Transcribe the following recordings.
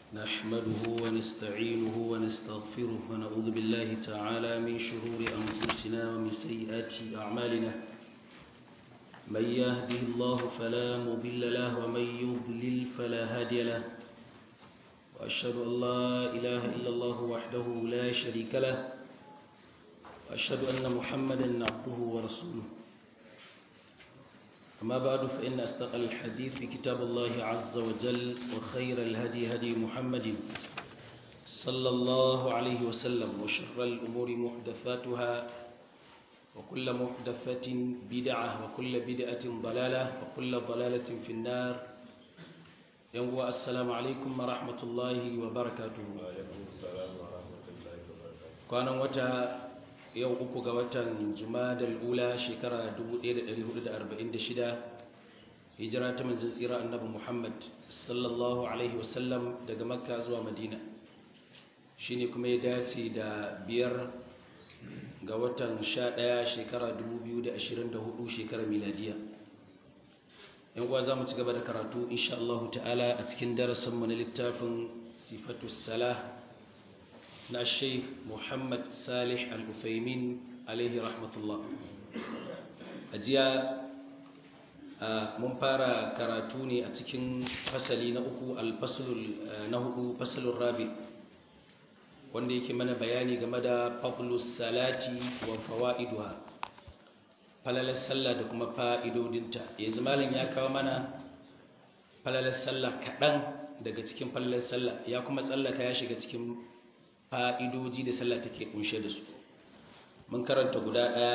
نحمده ونستعينه ونستغفره ونعوذ بالله تعالى من شرور أنفسنا ومن سيئات أعمالنا من يهده الله فلا مضل له ومن يضلل فلا هادي له وأشهد أن لا إله إلا الله وحده لا شريك له وأشهد أن محمدا عبده ورسوله أما بعد فإن أصدق الحديث في كتاب الله عز وجل وخير الهدي هدي محمد صلى الله عليه وسلم وشر الأمور محدثاتها وكل محدثة بدعة وكل بدعة ضلالة وكل ضلالة في النار يوم السلام عليكم ورحمة الله وبركاته كان وتا yau uku ga watan jumadal ula shekara 1446 hijira ta manzon tsira annabi muhammad sallallahu alaihi wasallam daga makka zuwa madina shine kuma ya dace da biyar ga watan 11 shekara 2024 shekara miladiya yan uwa za mu ci gaba da karatu insha Allah ta'ala a cikin darasinmu na littafin sifatus salah na sheikh muhammad salih al-ufaimin alaihi rahmatullah a jiya mun fara karatu ne a cikin fasali na uku na hudu fasalin rabi wanda yake mana bayani game da fadlus salati wa fawa'iduha falalar sallah da kuma fa'idodinta yanzu malin ya kawo mana falalar sallah kaɗan daga cikin falalar sallah ya kuma tsallaka ya shiga cikin fa'idoji da sallah take kunshe da su mun karanta guda ɗaya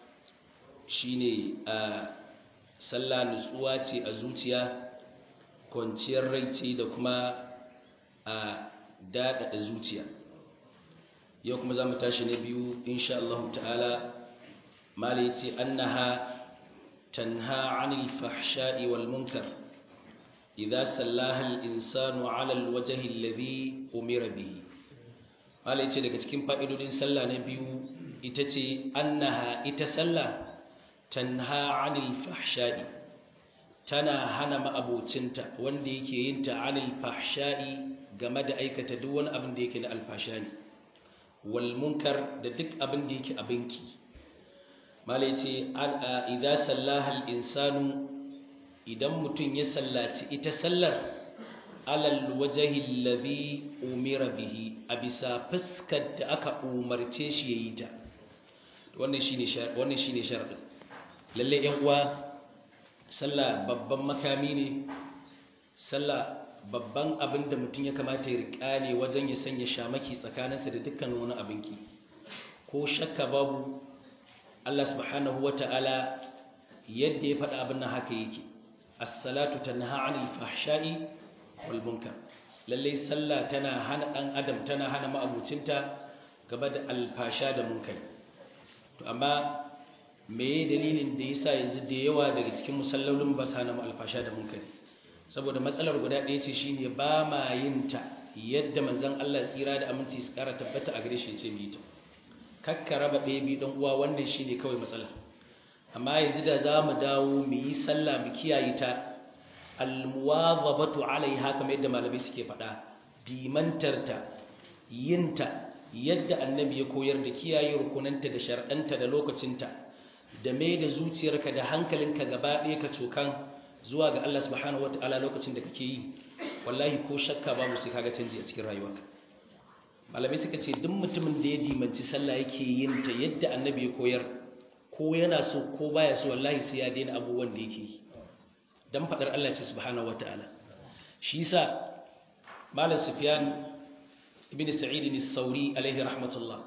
shine a sallah nutsuwa ce a zuciya kwanciyar rai ce da kuma a daɗaɗa zuciya yau kuma za mu tashi na biyu insha Allah ta'ala mala ya ce annaha tanha anil fahsha'i wal munkar idza sallaha al insanu ala al wajhi alladhi umira bihi Allah ce daga cikin fa'idodin sallah na biyu ita ce annaha ita sallah tanha anil fahsha'i tana hana ma'abocinta wanda yake yin ta anil fahsha'i game da aikata duk wani abin da yake na alfashani wal munkar da duk abin da yake abinki malai ce idza sallaha al insanu idan mutum ya sallaci ita sallar alal wajahi alladhi umira bihi a bisa fuskar da aka umarce shi yayi ta wannan shine wannan shine sharadin lalle yan uwa sallah babban makami ne sallah babban abin da mutum ya kamata ya rika ne wajen ya sanya shamaki tsakaninsa da dukkan wani abinki ko shakka babu Allah subhanahu wata'ala yadda ya faɗa abin nan haka yake as-salatu tanha 'anil fahsha'i wal munkar lalle sallah tana hana dan adam tana hana ma'abucinta gaba da alfasha da munkari to amma meye dalilin da yasa yanzu da yawa daga cikin musallolin ba sa hana alfasha da munkari saboda matsalar guda ɗaya ce shine ba ma yin ta yadda manzon Allah tsira da aminci su kara tabbata a gare shi ce mu yi ta kakka raba ɗaya bi dan uwa wannan shine kawai matsala amma yanzu da za mu dawo mu yi sallah mu kiyaye ta almuwazabatu alaiha kamar yadda malamai suke faɗa dimantarta yinta yadda annabi ya koyar da kiyaye rukunanta da shar'anta da lokacinta da mai da zuciyarka da hankalinka gaba ɗaya ka cokan zuwa ga Allah subhanahu wataala lokacin da kake yi wallahi ko shakka babu sai kaga canji a cikin rayuwarka malamai suka ce duk mutumin da ya dimanci sallah yake yin ta yadda annabi ya koyar ko yana so ko baya so wallahi sai ya daina abubuwan da yake yi dan fadar Allah ce subhanahu wataala shi yasa malam sufyan ibn sa'id as-sauri alaihi rahmatullah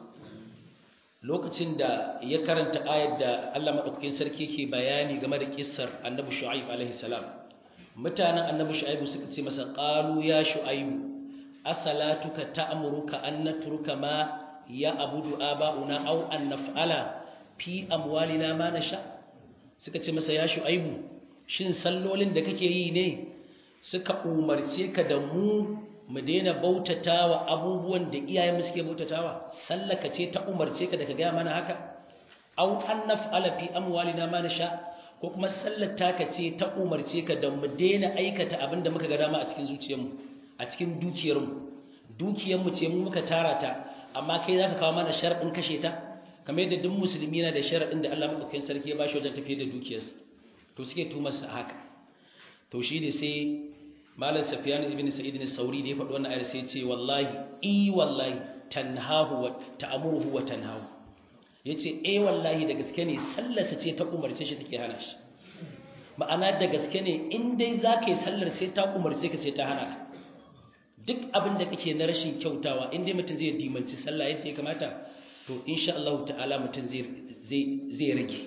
lokacin da ya karanta ayar da Allah madaukakin sarki ke bayani game da kissar annabi shu'aib alaihi salam mutanen annabi shu'aib suka ce masa qalu ya shu'aib asalatuka ta'muruka an natruka ma ya abudu aba'una aw an naf'ala fi amwalina ma nasha suka ce masa ya shu'aibu shin sallolin da kake yi ne suka umarce ka da mu mu daina bautatawa abubuwan da iyayen suke bautatawa sallaka ce ta umarce ka da ka gaya mana haka aw an naf'ala fi amwalina ma nasha ko kuma sallar taka ce ta umarce ka da mu daina aikata abin da muka ga dama a cikin zuciyarmu a a cikin dukiyarmu dukiyarmu ce mu muka tara ta amma kai za ka kawo mana sharaɗin kashe ta kamar yadda duk musulmi yana da sharaɗin da Allah maɗaukakin sarki ya bashi wajen tafiye da dukiyarsa to suke tumarsa haka to shi ne sai malam safiyan ibn sa'id ne sauri da ya faɗi wannan ayar sai ya ce wallahi i wallahi tanhahu wa ta'muruhu wa tanhahu yace eh wallahi da gaske ne sallarsa ce ta umarce shi take hana shi ma'ana da gaske ne in dai zaka yi sallar sai ta umarce ka sai ta hana ka duk abin da kake na rashin kyautawa in dai mutum zai dimanci sallah yadda ya kamata to insha Allah ta'ala mutum zai zai zai rage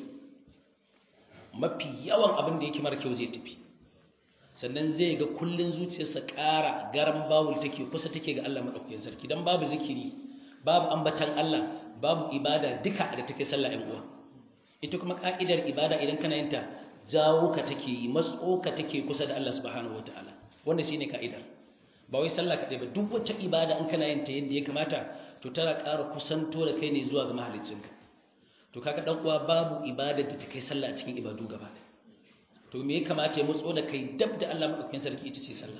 mafi yawan abin da yake mara kyau zai tafi sannan zai ga kullun zuciyarsa ƙara garan bawul take kusa take ga Allah madaukakin sarki dan babu zikiri babu ambatan Allah babu ibada duka da take sallah ɗan uwa ita kuma ka'idar ibada idan kana yin ta jawo ka take yi matso ka take kusa da Allah subhanahu wataala wannan shine ka'idar ba wai sallah kaɗai ba duk wacce ibada in kana yin ta yadda ya kamata to tana ƙara kusanto da kai ne zuwa ga mahaliccinka to kaga dan uwa babu ibada da ta kai sallah a cikin ibadu gaba ɗaya to me ya kamata ya mutso da kai dab da Allah madaukakin sarki ita ce sallah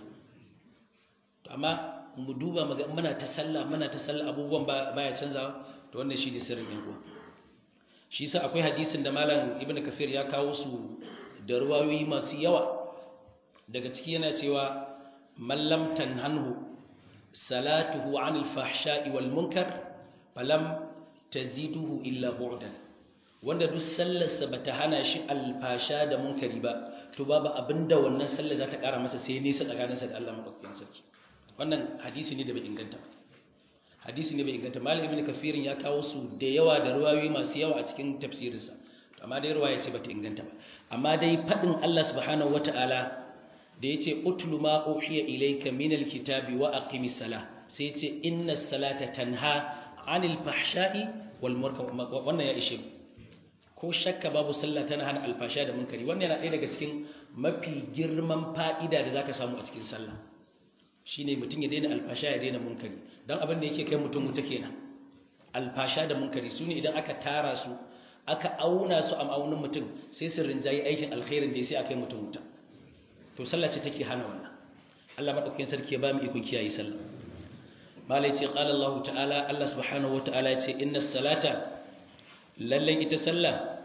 to amma mu duba mu ga muna ta sallah muna ta sallah abubuwan baya canzawa to wannan shi ne sirrin yan uwa shi yasa akwai hadisin da malam ibnu kafir ya kawo su da ruwayoyi masu yawa daga ciki yana cewa man lam tanhanhu salatuhu anil fahsha'i wal munkar falam taziduhu illa bu'dan wanda duk sallarsa bata hana shi alfasha da munkari ba to babu abinda wannan sallar za ta kara masa sai nisa tsakaninsa da Allah madaukakin sarki wannan hadisi ne da bai inganta ba hadisi ne bai inganta malam ibnu kafirin ya kawo su da yawa da ruwayoyi masu yawa a cikin tafsirinsa amma dai ruwaya ce bata inganta ba amma dai fadin Allah subhanahu wataala da yace utlu ma uhiya ilayka minal kitabi wa aqimis salah sai yace innas salata tanha anil fahsha'i wal munkar wannan ya ishe ko shakka babu sallah tana hana alfasha da munkari wannan yana ɗaya daga cikin mafi girman fa'ida da zaka samu a cikin sallah shine mutum ya daina alfasha ya daina munkari dan abin da yake kai mutum wuta kenan alfasha da munkari sune idan aka tara su aka auna su a ma'aunin mutum sai su rinjayi aikin alkhairin da sai aka yi mutum wuta to sallah ce take hana wannan Allah madaukakin sarki ya ba mu iko kiyaye sallah malai ce qala Allah ta'ala Allah subhanahu wa ta'ala ya ce inna salata lalle ita sallah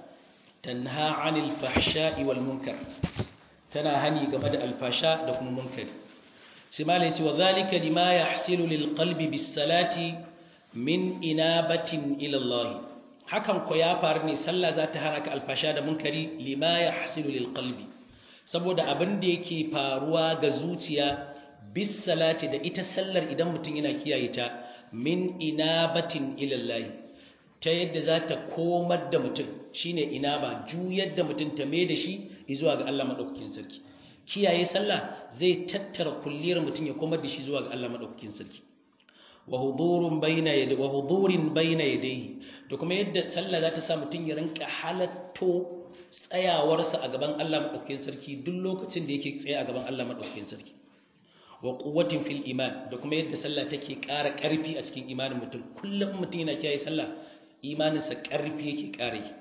tanha 'anil fahsha'i wal munkar tana hani game da alfasha da kuma munkari sai malai ce wa zalika lima yahsilu lil qalbi bis salati min inabatin ila Allah hakan ko ya faru ne sallah za ta hana ka alfasha da munkari lima yahsilu lil qalbi saboda abin da yake faruwa ga zuciya bis salati da ita sallar idan mutum yana kiyaye ta min inabatin ilallahi ta yadda za ta komar da mutum shine inaba juyar da mutum ta mai da shi zuwa ga Allah madaukakin sarki kiyaye sallah zai tattara kulliyar mutum ya komar da shi zuwa ga Allah madaukakin sarki wa hudurun bayna yadayhi wa hudurin bayna yadayhi da kuma yadda sallah za ta sa mutum ya rinka halatto tsayawarsa a gaban Allah madaukakin sarki duk lokacin da yake tsaye a gaban Allah madaukakin sarki wa quwwatin fil iman da kuma yadda sallah take ƙara ƙarfi a cikin imanin mutum kullum mutum yana kiyaye sallah imaninsa ƙarfi yake ƙara yi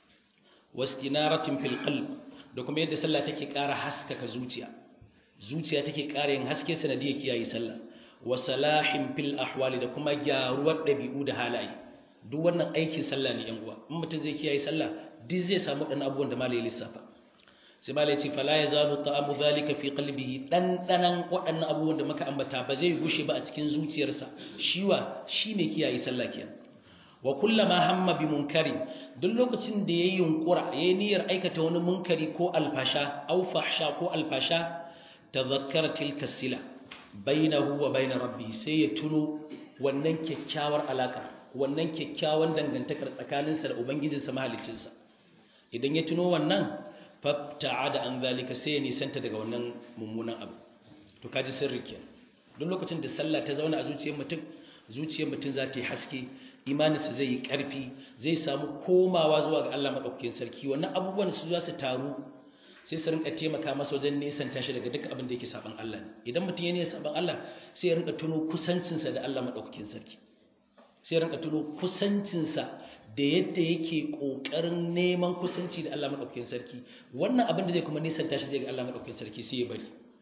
wastinaratin fil qalb da kuma yadda sallah take ƙara haskaka zuciya zuciya take ƙara yin haske sanadiyar kiyaye sallah wa salahin fil ahwali da kuma gyaruwar ɗabi'u da halaye duk wannan aikin sallah ne yan uwa in mutum zai kiyaye sallah duk zai samu ɗan abubuwan da malai lissafa sai malai ce fala ya zalu ta'amu zalika fi qalbihi dan danan waɗannan abubuwan da muka ambata ba zai gushe ba a cikin zuciyarsa shiwa shine kiyaye sallah kenan wa kullama hamma bi munkari duk lokacin da yayi yunkura yayi niyyar aikata wani munkari ko alfasha aw fahsha ko alfasha tadhakkara tilka sila bainahu wa bain rabbi sai ya tuno wannan kyakkyawar alaka wannan kyakkyawan dangantakar tsakaninsa da ubangijinsa mahaliccinsa idan ya tuno wannan fabta'ada an zalika sai ya nisanta daga wannan mummunan abu to kaji sirri kenan duk lokacin da sallah ta zauna a zuciyar mutum zuciyar mutum za ta yi haske imaninsa zai yi ƙarfi zai samu komawa zuwa ga Allah maɗaukakin sarki wannan abubuwan su za su taru sai su rinka taimaka masa wajen nesanta shi daga duk abin da yake saban Allah ne idan mutum ya ne saban Allah sai ya rinka tuno kusancinsa da Allah maɗaukakin sarki sai ya rinka tuno kusancinsa da yadda yake ƙoƙarin neman kusanci da Allah maɗaukakin sarki wannan abin da zai kuma nisanta shi daga Allah maɗaukakin sarki sai ya bari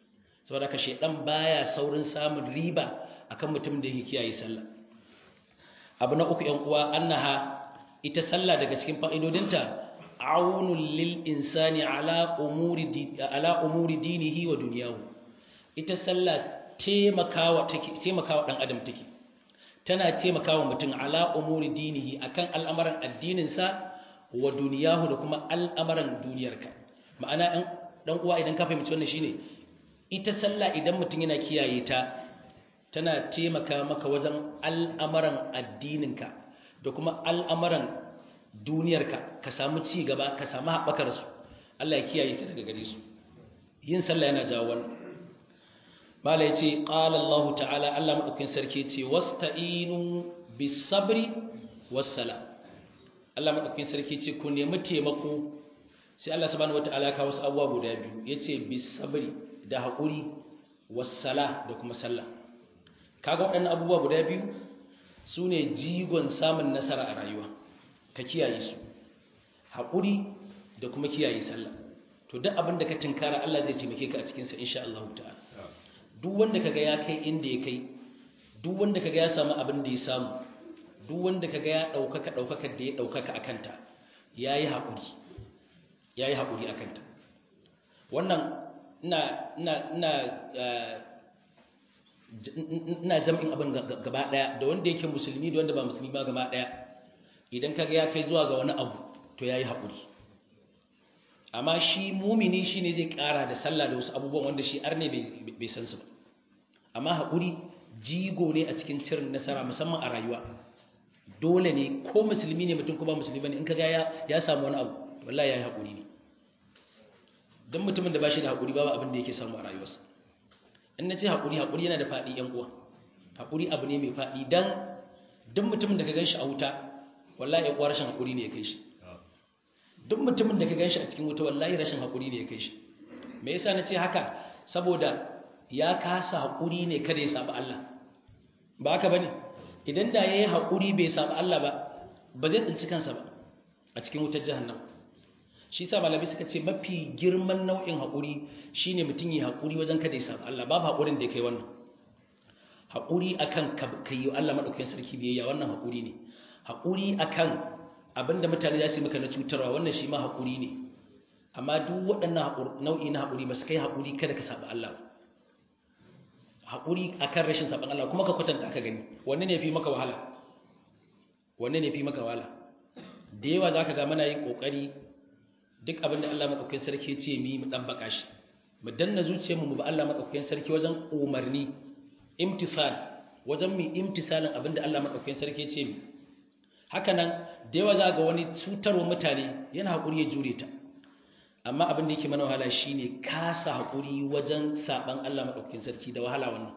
saboda ka shedan baya saurin samun riba akan mutum da yake kiyaye sallah abu na uku yan uwa annaha ita sallah daga cikin fa'idodinta aunul lil insani ala umuri ala umuri dinihi wa dunyahu ita sallah taimakawa take taimakawa dan adam take tana taimakawa mutum ala umuri dinihi akan al'amuran addininsa wa duniyahu da kuma al'amuran duniyarka ma'ana dan uwa idan ka fahimci wannan shine ita sallah idan mutum yana kiyaye ta tana taimaka maka wajen al'amuran addininka da kuma al'amuran duniyarka ka samu ci gaba ka samu haɓakar su Allah ya kiyaye ka daga gare su yin sallah yana jawo wannan mala ya ce ƙala Allah ta'ala Allah maɗaukin sarki ce wasta'inu bis sabri wassala Allah maɗaukin sarki ce ku nemi taimako sai Allah subhanahu wata'ala ka wasu abubuwa guda biyu yace bis sabri da haƙuri wassala da kuma sallah kaga waɗannan abubuwa guda biyu su ne jigon samun nasara a rayuwa ka kiyaye su haƙuri da kuma kiyaye sallah to duk abin da ka tinkara Allah zai taimake ka a cikinsa insha Allah ta'ala duk wanda kaga ya kai inda ya kai duk wanda kaga ya samu abin da ya samu duk wanda kaga ya ɗaukaka ɗaukakar da ya ɗaukaka a kanta ya yi haƙuri ya yi haƙuri a kanta wannan ina jam'in abin gaba ɗaya da wanda yake musulmi da wanda ba musulmi ba gaba ɗaya idan kaga ya kai zuwa ga wani abu to ya yi haƙuri amma shi mumini shi ne zai ƙara da sallah da wasu abubuwan wanda shi arne bai san su ba amma haƙuri jigo ne a cikin cirin nasara musamman a rayuwa dole ne ko musulmi ne mutum kuma musulmi ne in kaga ya samu wani abu wallahi ya yi haƙuri ne don mutumin da ba shi da haƙuri babu abin da yake samu a rayuwarsa in na ce haƙuri haƙuri yana da faɗi ‘yan uwa haƙuri abu ne mai faɗi don duk mutumin da ka gan shi a wuta wallahi ya kuwa rashin haƙuri ne ya kai shi duk mutumin da ka gan shi a cikin wuta wallahi rashin haƙuri ne ya kai shi me yasa na ce haka saboda ya kasa haƙuri ne kada ya saɓi Allah ba haka ba ne idan da ya yi haƙuri bai saɓi Allah ba ba zai tsinci kansa ba a cikin wutar jahannam shi sa malami suka ce mafi girman nau'in haƙuri shine mutum yi haƙuri wajen kada ya saɓi Allah babu haƙurin da ya kai wannan haƙuri akan ka yi Allah maɗaukakin sarki biyayya wannan haƙuri ne haƙuri akan abinda mutane za su yi maka na cutarwa wannan shi ma haƙuri ne amma duk waɗannan nau'i na haƙuri ba su kai haƙuri kada ka saɓi Allah haƙuri akan rashin saɓin Allah kuma ka kwatanta aka gani wanne ne fi maka wahala wanne ne fi maka wahala da yawa za ka ga mana yin ƙoƙari duk abinda Allah maɗaukakin sarki ce mi mu ɗan baƙa shi mu danna zuciyarmu mu ba Allah maɗaukakin sarki wajen umarni imtisal wajen mu imtisalin abinda Allah maɗaukakin sarki ce mi haka nan da yawa za ga wani cutarwa mutane yana haƙuri ya jure ta amma abin da yake mana wahala shine kasa haƙuri wajen saɓan Allah maɗaukakin sarki da wahala wannan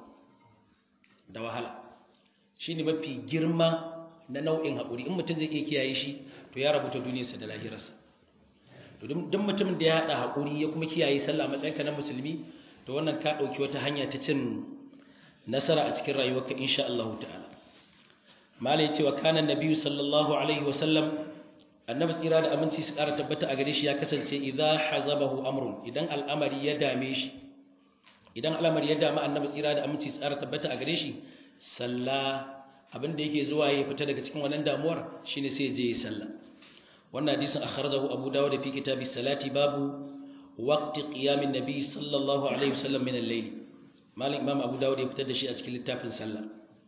da wahala shine mafi girma na nau'in haƙuri in mutum zai iya kiyaye shi to ya rabuta duniyarsa da lahirarsa to duk mutumin da ya haɗa haƙuri ya kuma kiyaye sallah matsayinka na musulmi to wannan ka ɗauki wata hanya ta cin nasara a cikin rayuwarka insha Allah ta'ala malai cewa kanan nabiyyu sallallahu alaihi wa sallam annabi tsira da aminci su ƙara tabbata a gare shi ya kasance idza hazabahu amrun idan al'amari ya dame shi idan al'amari ya dame annabi tsira da aminci su ƙara tabbata a gare shi salla abin da yake zuwa ya fita daga cikin wannan damuwar shine sai ya je ya salla wannan hadisin akhrajahu abu dawud fi kitabi salati babu waqti qiyamin nabi sallallahu alaihi wasallam min al-layl malik imam abu dawud ya fitar da shi a cikin littafin sallah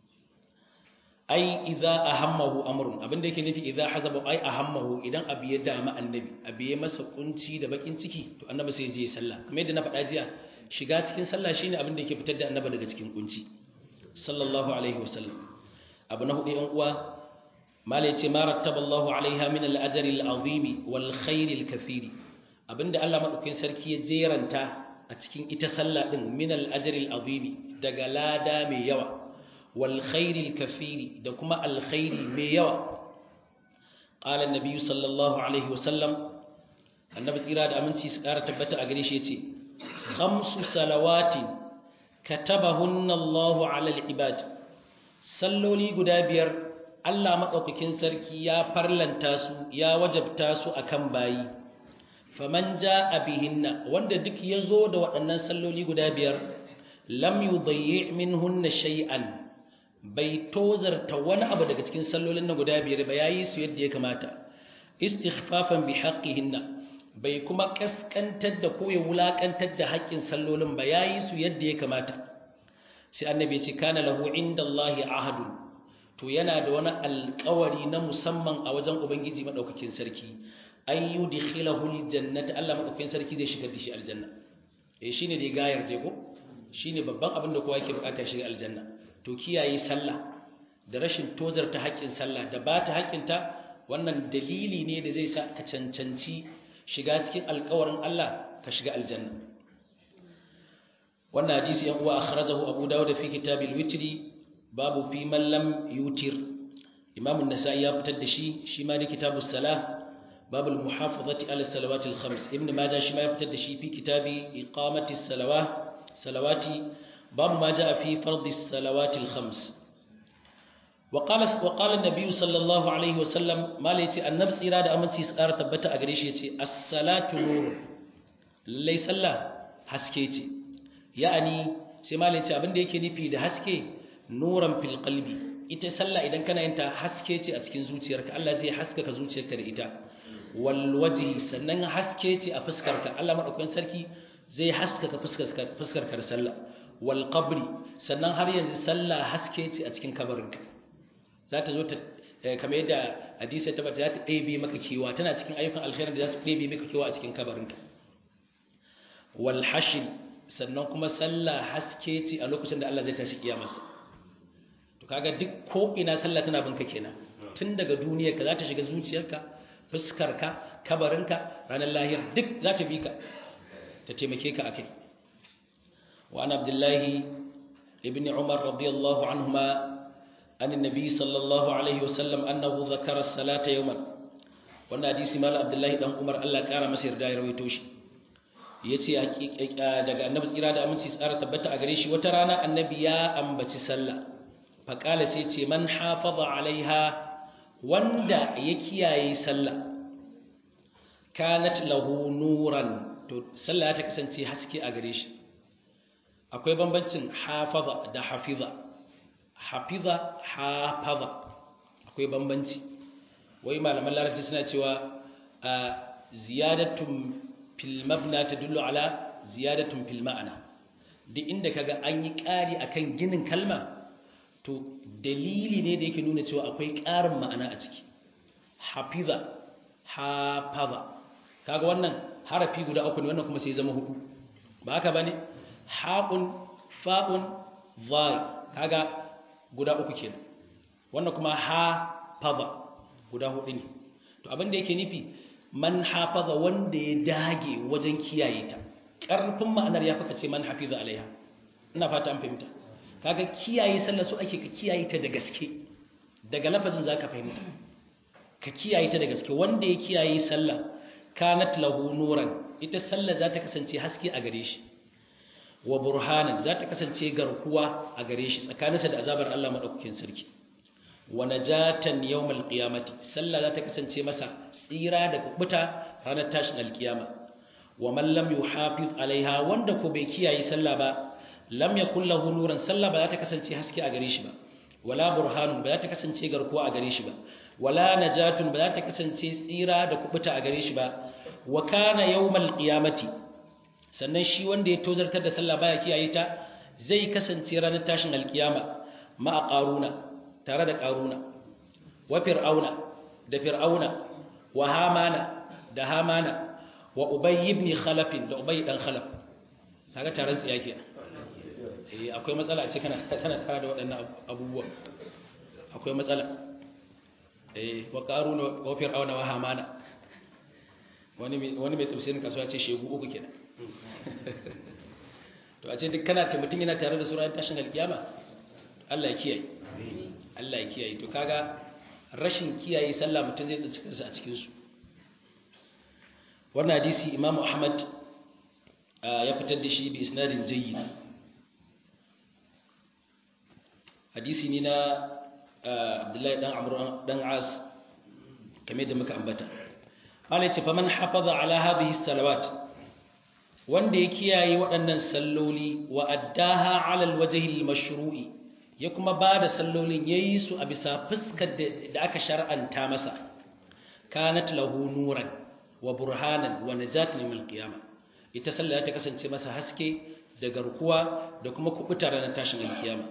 ai idza ahammahu amrun abinda yake nufi idza hazaba ai ahammahu idan abu ya dama annabi abu ya masa kunci da bakin ciki to annabi sai je sallah kamar yadda na faɗa jiya shiga cikin sallah shine abinda yake fitar da annabi daga cikin kunci sallallahu alaihi wasallam abu na hudu yan uwa mala yace ma rattaballahu alaiha min al-ajri al-azimi wal khair al-kathiri abinda Allah madaukakin sarki ya jeranta a cikin ita sallah din min al-ajri al-azimi daga lada mai yawa والخير الكثير da kuma alkhairi mai yawa qala annabi sallallahu alaihi wasallam annabi tsira da aminci su ƙara tabbata a gare shi yace khamsu salawatin katabahunna Allahu ala al-ibad salloli guda biyar Allah madaukakin sarki ya farlanta su ya wajabta su akan bayi faman jaa bihinna wanda duk yazo da waɗannan salloli guda biyar lam yudayyi minhunna shay'an bai tozarta wani abu daga cikin sallolin na guda biyar ba yayi su yadda ya kamata istighfafan bi haqqihinna bai kuma kaskantar da ko ya wulakantar da haƙƙin sallolin ba yayi su yadda ya kamata sai annabi ya ce kana lahu indallahi ahadun to yana da wani alƙawari na musamman a wajen ubangiji madaukakin sarki an yudkhilahu aljannata Allah madaukakin sarki zai shigar da shi aljanna eh shine da gayar je ko shine babban abin da kowa yake bukata ya shiga aljanna to kiyaye sallah da rashin tozarta haƙƙin sallah da ba ta haƙƙinta wannan dalili ne da zai sa ka cancanci shiga cikin alƙawarin Allah ka shiga aljanna wannan hadisi yan uwa akhrajahu abu dawud fi kitabil witri babu fi man lam yutir imam an-nasa'i ya fitar da shi shi ma da kitabus salah باب المحافظة على الصلوات الخمس ابن ماجه شما يفتد شي في كتاب إقامة الصلوات صلوات باب ما جاء في فرض الصلوات الخمس وقال وقال النبي صلى الله عليه وسلم ما ليتي النفس إرادة أمن سيسار تبتا أغريش يتي الصلاة نور ليس الله حسكيتي يعني سما ليتي أبن ديكي نفي ده حسكي نورا في القلب ita sallah idan kana yin ta haske ce a cikin zuciyarka Allah zai haskaka zuciyarka da ita wal wajhi sannan haske ce a fuskarka Allah madaukakin sarki zai haskaka fuskarka fuskarka da sallah wal qabri sannan har yanzu sallah haske ce a cikin kabarinka za ta zo ta kamar yadda hadisi ta bata za ta ɗebe maka kewa tana cikin ayyukan alkhairin da za su ɗebe maka kewa a cikin kabarinka wal hashr sannan kuma sallah haske ce a lokacin da Allah zai tashi kiyamarsa to kaga duk ko ina sallah tana binka kenan tun daga duniyarka za ta shiga zuciyarka fuskarka kabarinka ranar lahir duk za ta bi ka ta taimake ka akai wa an abdullahi ibn umar radiyallahu anhuma an annabi sallallahu alaihi wasallam annahu zakara as-salata yawman wannan hadisi mal abdullahi dan umar Allah kara masa yarda ya rawaito shi yace daga annabi tsira da aminci tsara tabbata a gare shi wata rana annabi ya ambaci sallah faƙala sai ce man hafaza alaiha wanda ya kiyaye sallah kanat lahu nuran to sallah ta kasance haske a gare shi akwai bambancin hafaza da hafiza hafiza hafaza akwai bambanci wai malaman larabci suna cewa ziyadatun fil mabna tadullu ala ziyadatun fil ma'ana duk inda kaga an yi ƙari akan ginin kalma to dalili ne da yake nuna cewa akwai ƙarin ma'ana a ciki hafiza hafaza kaga wannan harafi guda uku ne wannan kuma sai zama hudu ba haka bane haƙun fa'un zai kaga guda uku kenan wannan kuma hafaza guda hudu ne to abin da yake nufi man hafaza wanda ya dage wajen kiyaye ta ƙarfin ma'anar ya faka ce man hafiza alaiha ina fata an fahimta kaga kiyaye sallah su ake ka kiyaye ta da gaske daga lafazin zaka fahimta ka kiyaye ta da gaske wanda ya kiyaye sallah kanat lahu nuran ita sallah za ta kasance haske a gare shi wa burhanan za ta kasance garkuwa a gare shi tsakaninsa da azabar Allah madaukakin sarki wa najatan yawmal qiyamati sallah za ta kasance masa tsira da kubuta ranar tashin alkiyama wa man lam yuhafiz alaiha wanda ko bai kiyaye sallah ba lam yakul lahu nuran sallah ba za ta kasance haske a gare shi ba wala burhanun ba za ta kasance garkuwa a gare shi ba wala najatun ba za ta kasance tsira da kubuta a gare shi ba wa kana yawmal qiyamati sannan shi wanda ya tozartar da sallah baya kiyaye ta zai kasance ranar tashin alkiyama ma qaruna tare da qaruna wa fir'auna da fir'auna wa hamana da hamana wa ubay ibn khalaf da ubay dan khalaf kaga taron tsiya kenan eh akwai matsala a ce kana kana tare da waɗannan abubuwa akwai matsala eh wa qaruna wa fir'auna wa hamana wani wani mai tafsirin kasuwa ce shegu uku kenan to a ce duk kana ta mutum yana tare da sura tashin alkiyama Allah ya kiyaye Allah ya kiyaye to kaga rashin kiyaye sallah mutum zai tsinci kansa a cikin su wannan hadisi Imam Ahmad ya fitar da shi bi isnadin jayyid hadisi ne na Abdullahi dan Amr dan As kamar da muka ambata Allah ya ce faman hafaza ala hadhihi salawat wanda ya kiyaye waɗannan salloli wa addaha ala alwajhi almashru'i ya kuma bada sallolin yayi su a bisa fuskar da aka shar'anta masa kanat lahu nuran wa burhanan wa najatan min alqiyamah ita sallah ta kasance masa haske da garkuwa da kuma kubuta ranar tashin alkiyama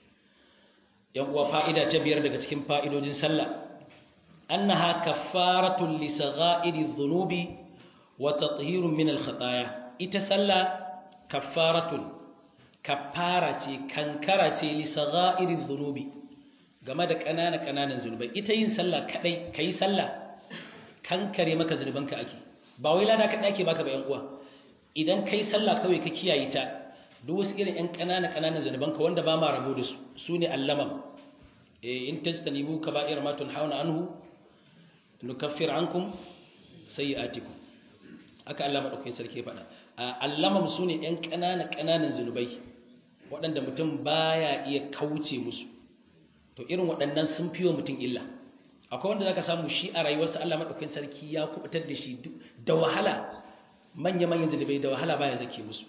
yan uwa fa'ida ta biyar daga cikin fa'idojin sallah annaha kaffaratun li sagha'iri dhunubi wa tathhirun min al-khataaya ita sallah kaffaratun kaffara ce kankara ce li sagha'iri dhunubi game da ƙanana ƙananan zunubai ita yin sallah kadai kai sallah kankare maka zunubanka ake ba wai lada kadai ake baka ba yan uwa idan kai sallah kawai ka kiyaye ta duk wasu irin yan ƙanana ƙananan zunubanka wanda ba ma rabo da su su ne allama eh in tajtanibu kaba'ir ma tunhauna anhu nukaffir ankum sayi'atikum aka Allah madaukakin sarki faɗa allamam su ne yan ƙanana ƙananan zunubai waɗanda mutum baya iya kauce musu to irin waɗannan sun fi wa mutum illa akwai wanda zaka samu shi a rayuwarsa Allah madaukakin sarki ya kubutar da shi da wahala manya-manyan zunubai da wahala baya zake musu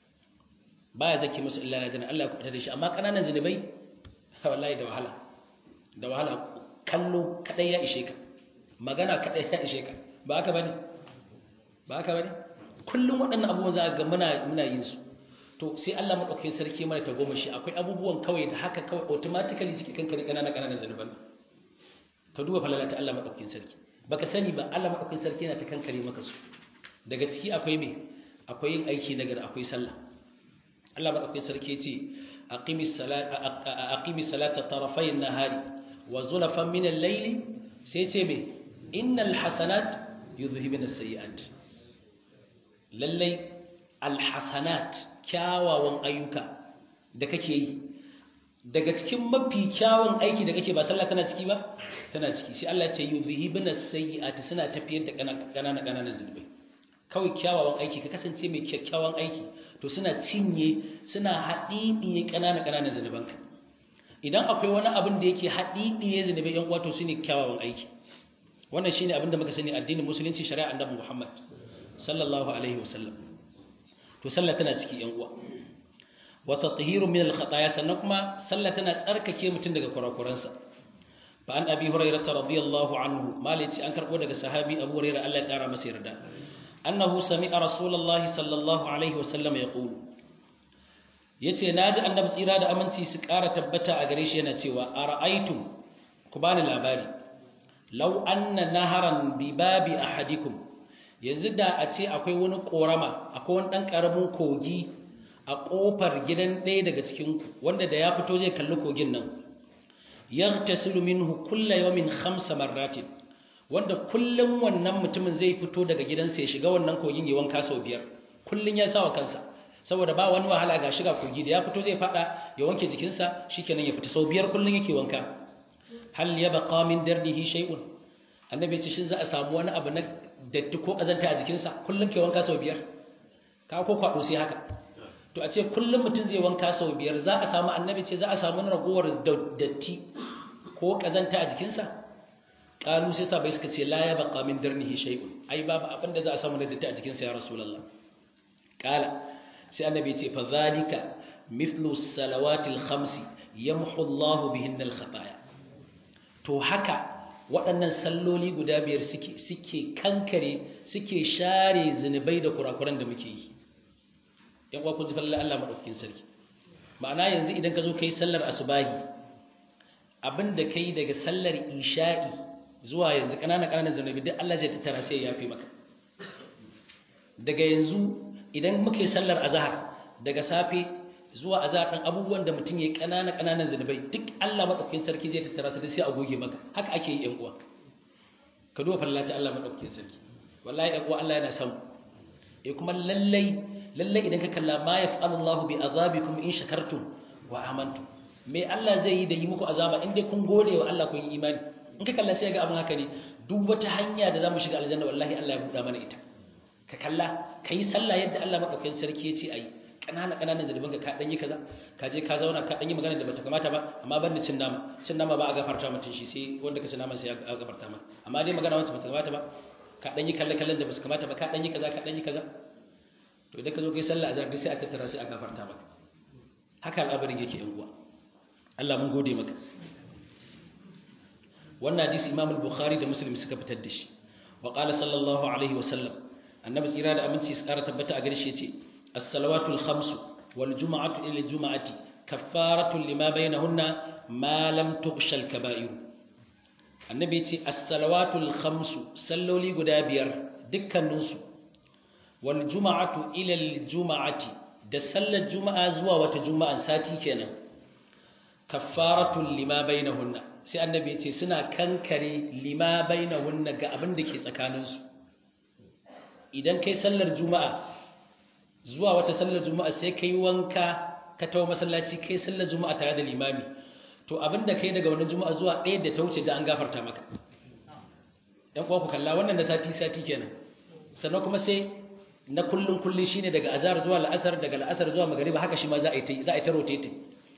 baya zake musu illa na jana Allah ya kubutar da shi amma ƙananan zunubai wallahi da wahala da wahala kallo kadai ya ishe ka magana kadai ya ishe ka ba haka bane ba haka bane kullum waɗannan abubuwan za ga muna muna yin su to sai Allah madaukakin sarki mana ta goma shi akwai abubuwan kawai da haka kawai automatically suke kankare ƙananan ƙananan zunuban ka duba falala ta Allah madaukakin sarki baka sani ba Allah madaukakin sarki yana ta kankare maka su daga ciki akwai me akwai yin aiki nagari akwai sallah Allah madaukakin sarki ce aqimis salata aqimis salata tarafay an-nahari wa zulafan min al-layl sai ce me innal hasanat yudhhibun as-sayyi'at lallai al-hasanat kyawawan ayyuka da kake yi daga cikin mafi kyawun aiki da kake ba sallah tana ciki ba tana ciki sai Allah ya ce yudhhibun as-sayyi'at suna tafiyar da kanana kananan zunubai kawai kyawawan aiki ka kasance mai kyakkyawan aiki to suna cinye suna haɗiɗiye ƙananan ƙananan zunubanka idan akwai wani abin da yake haɗiɗiye zunubai yan uwa to shine kyawawan aiki wannan shine abin da muka sani addinin musulunci shari'a annabi Muhammad sallallahu alaihi wasallam to sallah tana ciki yan uwa wa tathiru min al-khataya sannan kuma sallah tana tsarkake mutum daga kurakuransa fa an abi hurairah radiyallahu anhu malici an karbo daga sahabi abu hurairah Allah ya kara masa yarda أنه سمع رسول الله صلى الله عليه وسلم يقول yace naji annabi tsira da aminci su ƙara tabbata a gare shi yana cewa ara'aytum ku bani labari law anna naharan bi babi ahadikum yanzu da a ce akwai wani korama akwai wani dan karamin kogi a kofar gidan ɗaya daga cikin ku wanda da ya fito zai kalli kogin nan yaghtasilu minhu kullu yawmin khamsa marratin wanda kullum wannan mutumin zai fito daga gidansa ya shiga wannan kogin ya wanka sau biyar kullum ya sa wa kansa saboda ba wani wahala ga shiga kogi da ya fito zai fada ya wanke jikinsa shikenan ya fita sau biyar kullum yake wanka hal ya baqa min dardihi shay'un annabi ya ce shin za a samu wani abu na datti ko kazanta a jikinsa kullum ke wanka sau biyar ka ko kwado sai haka to a ce kullum mutum zai wanka sau biyar za a samu annabi ce za a samu ragowar datti ko kazanta a jikinsa kalu sai sabai suka ce la ya baqa min darnihi shay'un ai babu abin da za a samu da datti a jikin sa ya rasulullah kala sai annabi ce fa zalika mithlu salawatil khamsi yamhu Allah bihinna al khataya to haka waɗannan salloli guda biyar suke suke kankare suke share zinubai da kurakuran da muke yi yan uwa kun ji fallan Allah madaukakin sarki ma'ana yanzu idan ka zo kai sallar asubahi abinda kai daga sallar isha'i zuwa yanzu ƙananan ƙananan zunubi duk Allah zai tattara sai ya yafe maka daga yanzu idan muke sallar azhar daga safe zuwa azhar dan abubuwan da mutum yayi ƙananan ƙananan zunubai duk Allah madaukakin sarki zai tattara su sai a goge maka haka ake yi ƴan uwa ka duba fallata Allah madaukakin sarki wallahi ƴan uwa Allah yana son eh kuma lallai lallai idan ka kalla ma yaf'alu Allahu bi azabikum in shakartum wa amantum me Allah zai yi da yi muku azaba in dai kun gode wa Allah kun yi imani in ka kalla sai ga abin haka ne duk wata hanya da zamu shiga aljanna wallahi Allah ya buɗa mana ita ka kalla kai sallah yadda Allah madaukakin sarki ya ce ayi kanana kananan zalibin ka dan yi kaza ka je ka zauna ka dan yi magana da bata kamata ba amma ban da cin nama cin nama ba a gafarta mutun shi sai wanda ka ci nama sai a gafarta maka amma dai magana wacce bata kamata ba ka dan yi kalle kallon da basu kamata ba ka dan yi kaza ka dan yi kaza to idan ka zo kai sallah azhar duk sai a tattara sai a gafarta maka haka al'abarin yake yan uwa Allah mun gode maka wannan hadisi Imam al-Bukhari da Muslim suka fitar da shi wa qala sallallahu alaihi wa sallam annabi tsira da aminci su kara tabbata a gare shi yace as-salawatu al-khamsu wal jumu'atu ila al-jumu'ati kaffaratu lima bainahunna ma lam tughsha al-kaba'ir annabi yace as-salawatu al-khamsu salloli guda biyar dukkaninsu wal jumu'atu ila al-jumu'ati da sallar juma'a zuwa wata juma'an sati kenan kaffaratun lima bainahunna sai annabi ya ce suna kankare lima bainahunna ga abin da ke tsakaninsu idan kai sallar juma'a zuwa wata sallar juma'a sai kai wanka ka tawo masallaci kai sallar juma'a tare da limami to abin da kai daga wannan juma'a zuwa ɗaya da ta wuce da an gafarta maka ɗan kuwa ku kalla wannan da sati sati kenan sannan kuma sai na kullun kullun shine daga azhar zuwa la'asar daga la'asar zuwa magriba haka shi ma za a yi za a yi ta rotate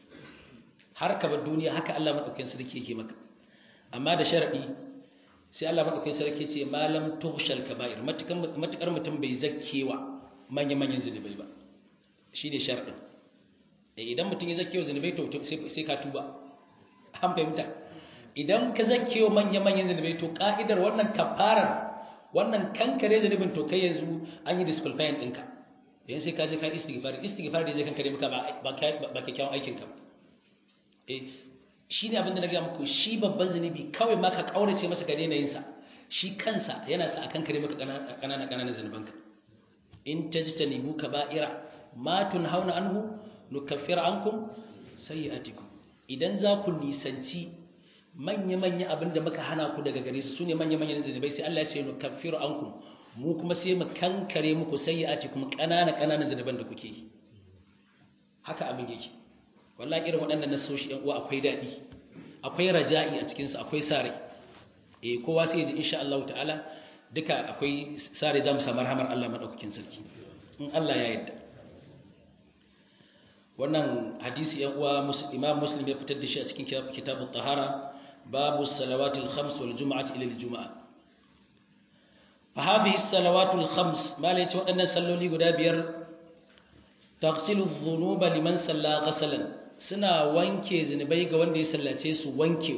har ka bar duniya haka Allah madaukakin sarki yake maka amma da sharadi sai Allah madaukakin sarki ce malam tuhshal kaba'ir matukan matukar mutum bai zakkewa manyan manyan zunubai ba shine sharadin eh idan mutum ya zakkewa zunubai to sai ka tuba an fahimta idan ka zakkewa manyan manyan zunubai to ka'idar wannan kafarar wannan kankare zunubin to kai yanzu an yi disqualifying ɗinka yanzu sai ka je ka istighfar istighfar da zai kankare maka ba ba kyakkyawan aikinka ba eh shi ne abinda na gaya muku shi babban zunubi kawai ma ka kaurace masa ga yanayinsa shi kansa yana sa a kankare maka ƙananan ƙananan zunubanka in tajtanibu kaba'ira ma tunhauna anhu nukaffir ankum sayyi'atikum idan za ku nisanci manya-manya abin da muka hana ku daga gare su su ne manya-manyan zunubai sai Allah ya ce nu kafiru ankum mu kuma sai mu kankare muku sayyi'ati kuma ƙanana ƙananan zunuban da kuke yi haka abin yake wallahi irin waɗannan nasoshi ɗan uwa akwai daɗi akwai raja'i a cikin su akwai sare eh kowa sai ya ji insha Allah ta'ala duka akwai sare za mu samu rahamar Allah madaukakin sarki in Allah ya yarda wannan hadisi yan uwa Imam Muslim ya fitar da shi a cikin kitabut tahara باب الصلوات الخمس والجمعة إلى الجمعة فهذه الصلوات الخمس ما ليت وأن صلوا لي قدابير تغسل الذنوب لمن صلى غسلا سنا وانكي زنبي وان دي سلاتيس وانكي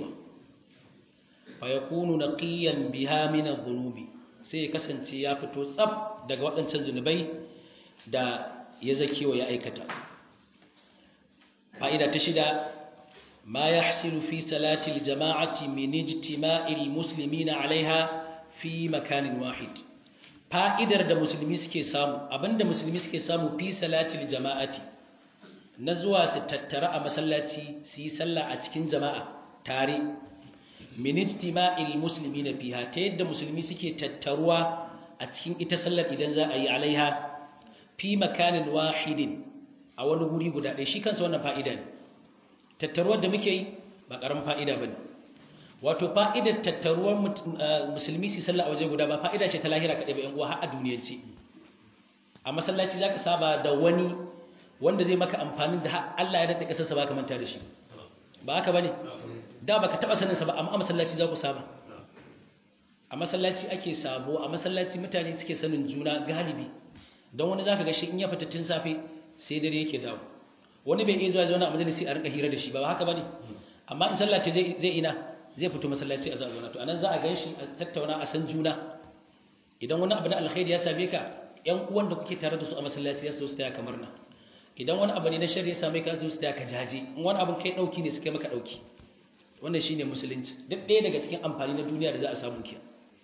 فيكون نقيا بها من الذنوب sai kasance ya fito tsab daga waɗancan zunubai da ya zaki wa ya aikata fa'ida ta shida ما يحصل في صلاة الجماعة من اجتماع المسلمين عليها في مكان واحد fa'idar da musulmi suke samu abinda musulmi suke samu fi salatil jama'ati na zuwa su tattara a masallaci su yi sallah a cikin jama'a tare min ijtima'il muslimina fiha ta yadda musulmi suke tattaruwa a cikin ita sallar idan za a yi alaiha fi makanin wahidin a wani guri guda ɗaya shi kansa wannan fa'ida ne tattaruwar da muke yi ba ƙaramin fa'ida ba ne wato fa'idar tattaruwar musulmi su sallah a waje guda ba fa'ida ce ta lahira kaɗai ba ‘yan uwa har a duniyance a masallaci za ka saba da wani wanda zai maka amfanin da Allah ya daɗe ƙasarsa ba ka manta da shi ba haka ba ne da ba ka taɓa saninsa ba amma a masallaci za ku saba a masallaci ake sabo a masallaci mutane suke sanin juna galibi don wani za ka ga shi in ya fita tun safe sai dare yake dawo wani bai iya zuwa zauna a majalisi a rinka hira da shi ba haka bane amma in sallah ce zai ina zai fito masallaci a zauna to anan za a ganshi a tattauna a san juna idan wani abu na alkhairi ya same ka ƴan uwan da kuke tare da su a masallaci ya su taya kamar na idan wani abu ne na sharri ya same ka su taya ka jaje in wani abu kai dauki ne suka maka dauki wannan shine musulunci duk ɗaya daga cikin amfani na duniya da za a samu kiya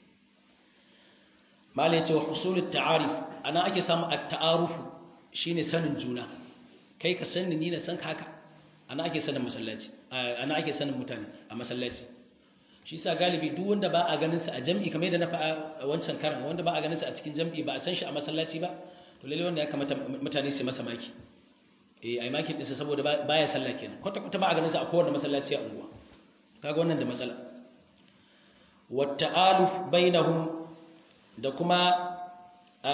malai ce wa husulut ta'arif ana ake samu at-ta'arufu shine sanin juna kai ka sani ni na san haka ana ake sanin masallaci ana ake sanin mutane a masallaci shi sa galibi duk wanda ba a ganin sa a jami'i kamar yadda na faɗa a wancan karan wanda ba a ganin sa a cikin jami'i ba a san shi a masallaci ba to lalle wanda ya kamata mutane su masa maki eh ai maki din sa saboda baya sallah kenan kwata kwata ba a ganin sa a kowanne masallaci a unguwa kaga wannan da matsala wa ta'aluf bainahum da kuma a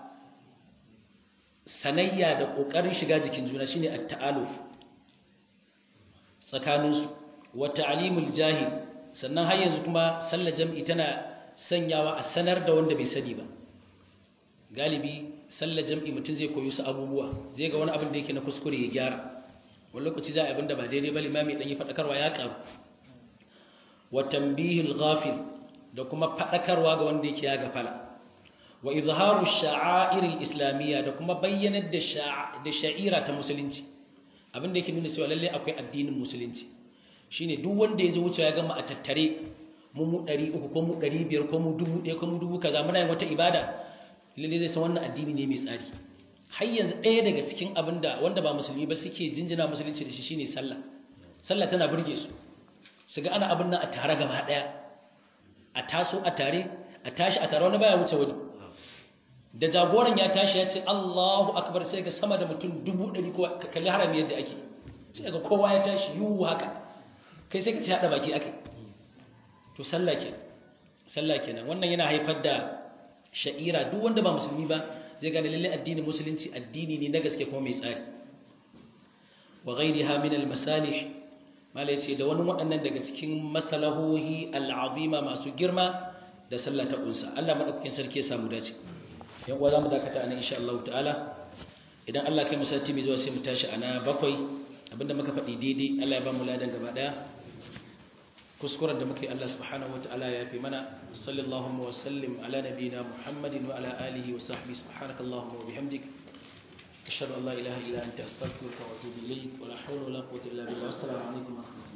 sanayya da ƙoƙarin shiga jikin juna shine at-ta'aluf tsakaninsu wa ta'limul jahil sannan har yanzu kuma sallar jam'i tana sanyawa a sanar da wanda bai sani ba galibi sallar jam'i mutum zai koyi su abubuwa zai ga wani abin da yake na kuskure ya gyara wani lokaci za a abin da ba daidai ba limami dan yi faɗakarwa ya ƙaru wa tambihil ghafil da kuma faɗakarwa ga wanda yake ya gafala wa izharu sha'airil islamiyya da kuma bayyanar da da sha'ira ta musulunci abin da yake nuna cewa lalle akwai addinin musulunci shine duk wanda ya zo wuce ya gama a tattare mu mu 300 ko mu 500 ko mu 1000 ko mu 1000 kaza muna yin wata ibada lalle zai san wannan addini ne mai tsari har yanzu ɗaya daga cikin abin da wanda ba musulmi ba suke jinjina musulunci da shi shine sallah sallah tana burge su su ga ana abin nan a tare gaba ɗaya a taso a tare a tashi a tare wani baya wuce wani da jagoran ya tashi ya ce Allahu akbar sai ga sama da mutum dubu ɗari ko kalli harami yadda ake sai ga kowa ya tashi yiwu haka kai sai ka ci haɗa baki ake to sallah ke sallah kenan wannan yana haifar da sha'ira duk wanda ba musulmi ba zai gane lalle addinin musulunci addini ne na gaske kuma mai tsari wa ghairiha min al-masalih mala yace da wani waɗannan daga cikin masalahohi al-azima masu girma da sallah ta kunsa Allah madaukakin sarki ya samu dace yan uwa zamu dakata anan insha Allah ta'ala idan Allah kai musati mai zuwa sai mu tashi ana bakwai abinda muka faɗi daidai Allah ya ba mu ladan gaba daya kuskuren da muke Allah subhanahu wa ta'ala ya fi mana sallallahu wa sallim ala nabiyina Muhammadin wa ala alihi wa sahbihi subhanaka Allahumma wa bihamdik ashhadu an la ilaha illa anta astaghfiruka wa atubu ilayk wa la hawla wa la quwwata illa billah assalamu alaikum wa rahmatullahi